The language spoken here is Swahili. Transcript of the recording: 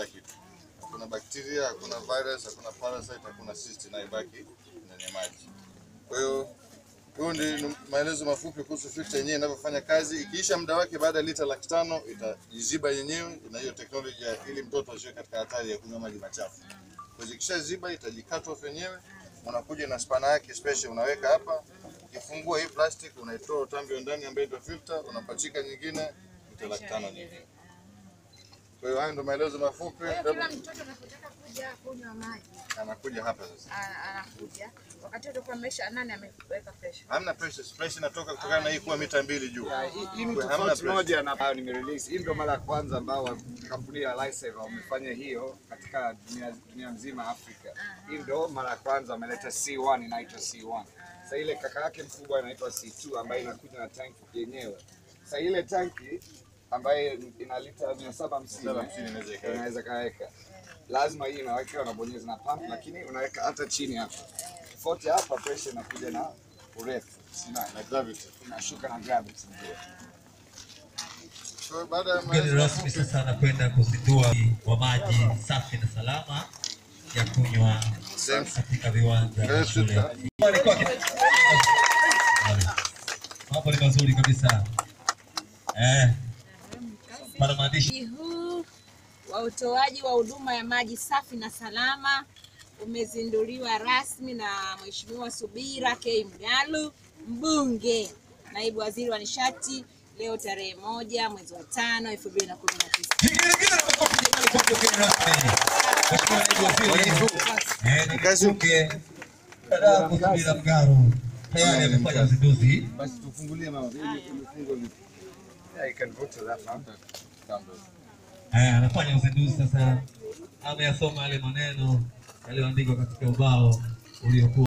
kila kitu. Hakuna bakteria, hakuna virus, hakuna parasite, hakuna cyst inayobaki ndani ya maji. Kwa hiyo huo ndi maelezo mafupi kuhusu filter yenyewe inavyofanya kazi. Ikiisha muda wake baada ya lita laki tano itajiziba yenyewe, na hiyo teknolojia ili mtoto asiwe katika hatari ya kunywa maji machafu. Kwa hiyo ikishaziba itajicut off yenyewe, unakuja na spana yake special unaweka hapa. Ukifungua hii plastic unaitoa utambi wa ndani ambayo ndio filter, unapachika nyingine lita laki tano nyingine. Kwa hiyo hayo ndio maelezo mafupi. Kwa hiyo kila mtoto anapotaka kuja kunywa maji Anakuja hapa sasa. ana- anakuja wakati utakuwa amesha nani ameweka pressure. Hamna pressure, pressure inatoka kutokana na hii kuwa mita mbili juu. Ya, hii- Hii ni Kwa hamna tofauti pressure. moja na ambayo nimerelease. Hii ndio mara ya kwanza ambao kampuni ya Lifesaver wamefanya hiyo katika dunia, dunia nzima Afrika. Hii ndio mara ya kwanza wameleta C1 inaitwa C1. Sasa ile kaka yake mkubwa inaitwa C2 ambayo inakuja na tanki yenyewe. Sasa ile tanki ambayo ina lita 750 750 inaweza ikaweka. inaweza kaweka. Lazima hii inaweka unabonyeza na pump, lakini unaweka hata chini hapa. Tofauti hapa pressure inakuja na urefu. Sina Na gravity. inashuka na gravity ndio. Kwa hiyo baada ya Mgeni maelezo rasmi mafupi sasa anakwenda kuzindua wa maji safi na salama ya kunywa katika viwanja vya shule. Alikuwa aki- Mambo ni mazuri kabisa. Eh. Pana maandishi huu wa utoaji wa huduma ya maji safi na salama umezinduliwa rasmi na Mheshimiwa Subira K. Mgalu, mbunge, naibu waziri wa nishati, leo tarehe moja mwezi wa tano elfu mbili na kumi na tisa. Vigelegele na makofi jamani kwa mgeni rasmi. Mheshimiwa Naibu Waziri. Eh, Nikasuke. Dada Subira Mgaru tayari amefanya uzinduzi. Basi tufungulie mama, ili tumefungwa vipi? Yeah, you can go to that one. Eh, anafanya uzinduzi sasa. Ameyasoma yale maneno yaliyoandikwa katika ubao uliokuwa